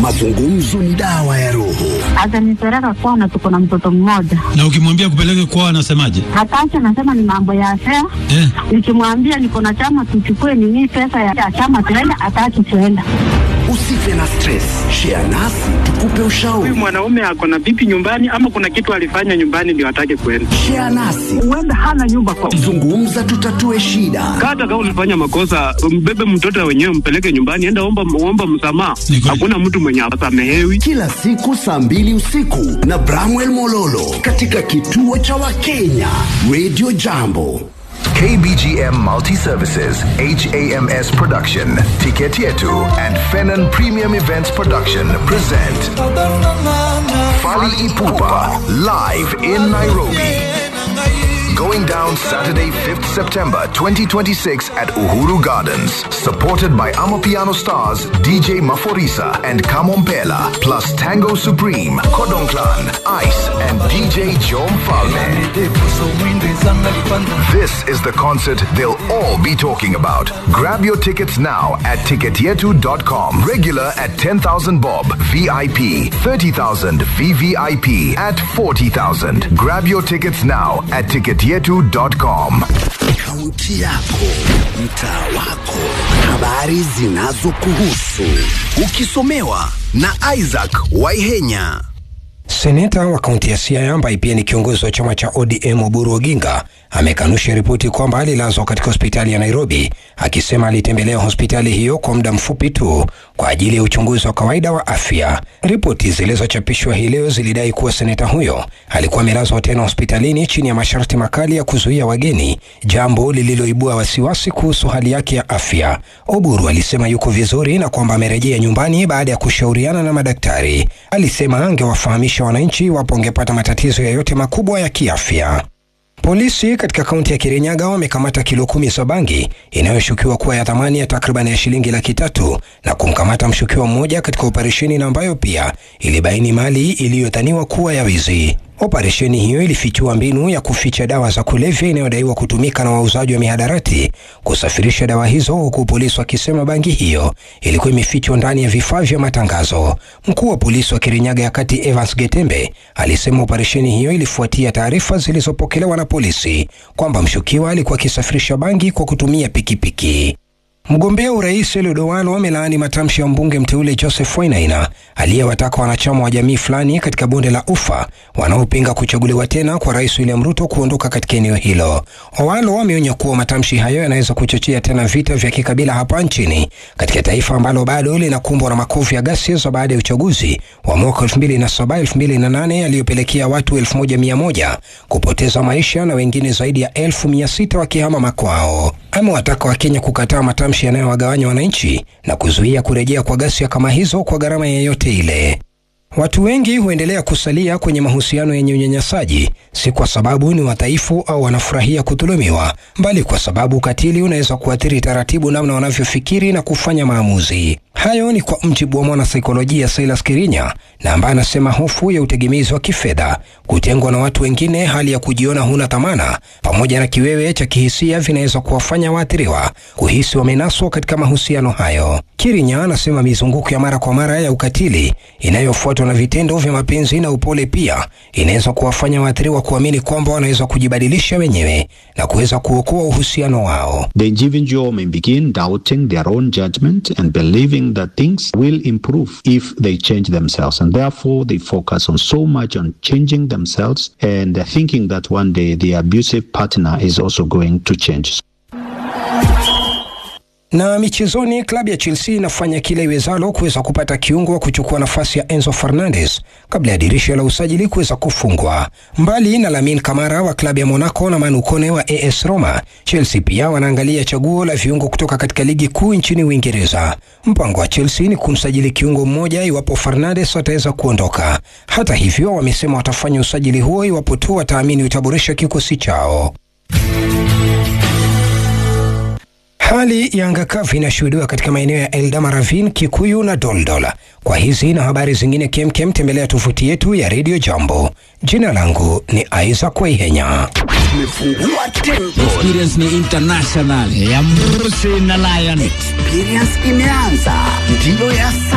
mazungumzo ni dawa ya roho. Atanipeleka kwana, tuko na mtoto mmoja. Na ukimwambia kupeleke kwao anasemaje? Hataki, anasema ni mambo ya afea. Eh, Nikimwambia niko na chama, tuchukue nini pesa ya chama tuenda, hataki tuenda. Usife na stress, share nasi tukupe ushauri. Huyu mwanaume ako na vipi nyumbani, ama kuna kitu alifanya nyumbani ndio atake kwenda? Share nasi, Huenda hana nyumba kwa zungumza, tutatue shida. hata kama ulifanya makosa, mbebe mtoto wenyewe, mpeleke nyumbani, enda omba, omba msamaha. Ni kweli. Hakuna mtu mwenye asamehewi. Kila siku saa mbili usiku na Bramwell Mololo katika kituo cha Wakenya Radio Jambo. KBGM Multi Services, HAMS Production, Ticket Yetu, and Fenon Premium Events Production present Fali Ipupa live in Nairobi. Going down Saturday, 5th September 2026 at Uhuru Gardens. Supported by Amapiano stars DJ Maforisa and Kamompela, plus Tango Supreme, Kodong Clan, Ice, and DJ Jom Falme. This is the concert they'll all be talking about. Grab your tickets now at ticketyetu.com. Regular at 10,000 bob, VIP 30,000, VVIP at 40,000. Grab your tickets now at ticketyetu.com. Kaunti yako, mtaa wako, habari zinazokuhusu, ukisomewa na Isaac Waihenya. Seneta wa kaunti ya Siaya ambaye pia ni kiongozi wa chama cha ODM Oburu Oginga amekanusha ripoti kwamba alilazwa katika hospitali ya Nairobi, akisema alitembelea hospitali hiyo kwa muda mfupi tu kwa ajili ya uchunguzi wa kawaida wa afya. Ripoti zilizochapishwa hii leo zilidai kuwa seneta huyo alikuwa amelazwa tena hospitalini chini ya masharti makali ya kuzuia wageni, jambo lililoibua wasiwasi kuhusu hali yake ya afya. Oburu alisema yuko vizuri na kwamba amerejea nyumbani baada ya kushauriana na madaktari. Alisema angewafahamisha wananchi iwapo angepata matatizo yoyote makubwa ya kiafya. Polisi katika kaunti ya Kirinyaga wamekamata kilo kumi za bangi inayoshukiwa kuwa ya thamani ya takriban ya shilingi laki tatu na kumkamata mshukiwa mmoja katika operesheni na ambayo pia ilibaini mali iliyodhaniwa kuwa ya wizi. Operesheni hiyo ilifichua mbinu ya kuficha dawa za kulevya inayodaiwa kutumika na wauzaji wa mihadarati kusafirisha dawa hizo, huku polisi wakisema bangi hiyo ilikuwa imefichwa ndani ya vifaa vya matangazo. Mkuu wa polisi wa Kirinyaga ya Kati Evans Getembe alisema operesheni hiyo ilifuatia taarifa zilizopokelewa na polisi kwamba mshukiwa alikuwa akisafirisha bangi kwa kutumia pikipiki. Mgombea urais Eliud Owalo amelaani matamshi ya mbunge mteule Joseph Wainaina aliyewataka wanachama wa jamii fulani katika bonde la Ufa wanaopinga kuchaguliwa tena kwa rais William Ruto kuondoka katika eneo hilo. Owalo ameonya kuwa matamshi hayo yanaweza kuchochea tena vita vya kikabila hapa nchini katika taifa ambalo bado linakumbwa na makovu ya ghasia za baada ya uchaguzi wa mwaka 2007 2008 yaliyopelekea watu 1100 kupoteza maisha na wengine zaidi ya 1600 wakihama makwao. Amewataka Wakenya kukataa matamshi yanayowagawanya wananchi na kuzuia kurejea kwa ghasia kama hizo kwa gharama yeyote ile. Watu wengi huendelea kusalia kwenye mahusiano yenye unyanyasaji, si kwa sababu ni wadhaifu au wanafurahia kudhulumiwa, bali kwa sababu ukatili unaweza kuathiri taratibu namna wanavyofikiri na kufanya maamuzi. Hayo ni kwa mjibu wa mwanasaikolojia Silas Kirinya, na ambaye anasema hofu ya utegemezi wa kifedha, kutengwa na watu wengine, hali ya kujiona huna thamana, pamoja na kiwewe cha kihisia vinaweza kuwafanya waathiriwa kuhisi wamenaswa katika mahusiano hayo. Kirinya anasema mizunguko ya mara kwa mara ya ukatili inayofuatwa na vitendo vya mapenzi na upole pia inaweza kuwafanya waathiriwa kuamini kwamba wanaweza kujibadilisha wenyewe na kuweza kuokoa uhusiano wao. The individual may begin doubting their own judgment and believing that things will improve if they change themselves. And therefore, they focus on so much on changing themselves and thinking that one day the abusive partner is also going to change. Na michezoni, klabu ya Chelsea inafanya kila iwezalo kuweza kupata kiungo wa kuchukua nafasi ya Enzo Fernandez kabla ya dirisha la usajili kuweza kufungwa. Mbali na Lamine Kamara wa klabu ya Monaco na Manu Kone wa AS Roma, Chelsea pia wanaangalia chaguo la viungo kutoka katika ligi kuu nchini Uingereza. Mpango wa Chelsea ni kumsajili kiungo mmoja iwapo Fernandes ataweza kuondoka. Hata hivyo, wamesema watafanya usajili huo iwapo tu wataamini utaboresha kikosi chao. Hali ya anga kavu inashuhudiwa katika maeneo ya Eldama Ravine, Kikuyu na Doldol. Kwa hizi na habari zingine kemkem, tembelea tovuti yetu ya Radio Jambo. Jina langu ni Isaac Waihenya. Tumefungua tempo, Experience ni international ya Mrusi na Lion. experience imeanza, ndiyo ya